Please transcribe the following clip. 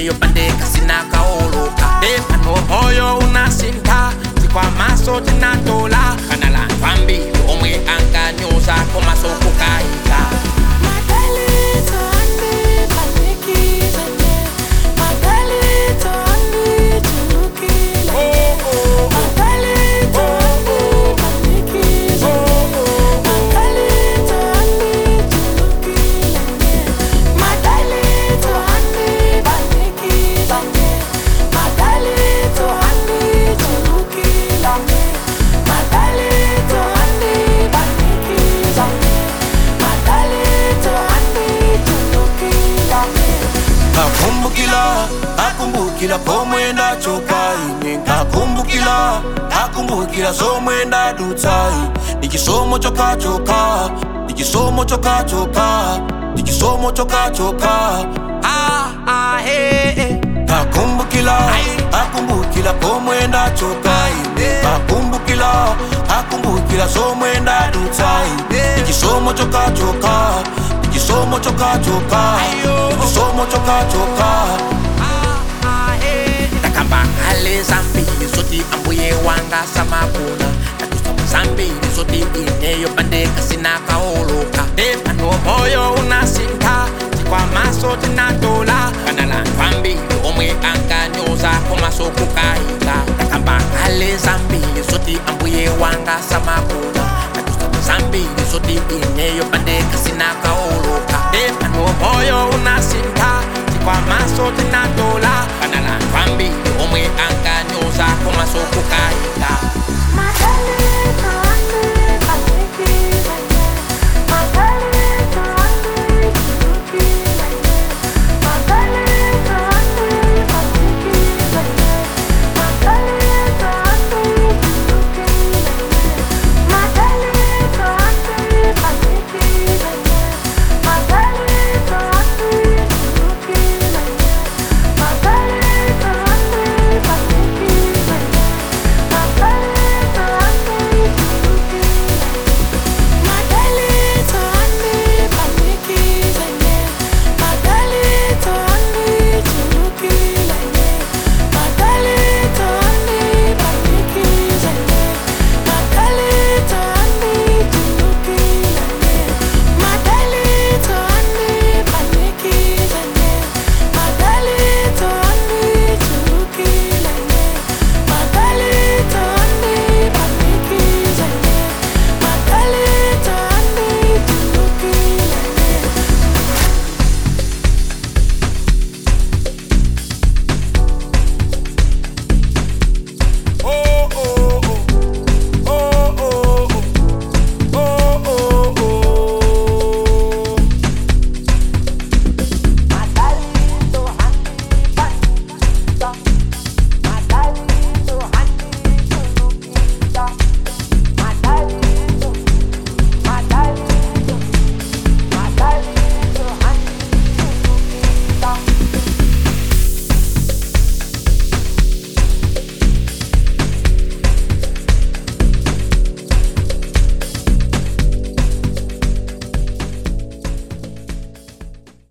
ineyo pandeka sinakaoloka epano moyo unasinta tikwamaso tinatola kana lanthu ambiri omwe ankanyoza komasokukaika Magalito andi panikizane Magalito andi tulukile Magalito andi panikizane Magalito andi tulukile Magalito andi panikizane Magalito andi tulukile Magalito andi panikizane Magalito andi tulukile Nakumbukila, nakumbukila pomwenda chokai Nikakumbukila, nakumbukila somwenda dutai Nikisomo choka choka, nikisomo choka choka Nikisomo choka choka ah, ah, hey, hey. Nakumbukila, nakumbukila pomwenda chokai Nakumbukila, nakumbukila somwenda dutai Nikisomo choka choka, nikisomo choka choka Nikisomo choka choka takamba ngale zambiri zoti ambuye wanga samakuna tatusama zambiri zoti ineyo pandeka sinakaoloka epano moyo unasinta tikwamaso tinatola kana lanthu ambiri omwe ankanyoza komasokukaika takamba ngale zambiri zoti ambuye wanga samakuna tatusama zambiri zoti ineyo pandeka sinakaoloka epano moyo unasinta tikwamaso tinatola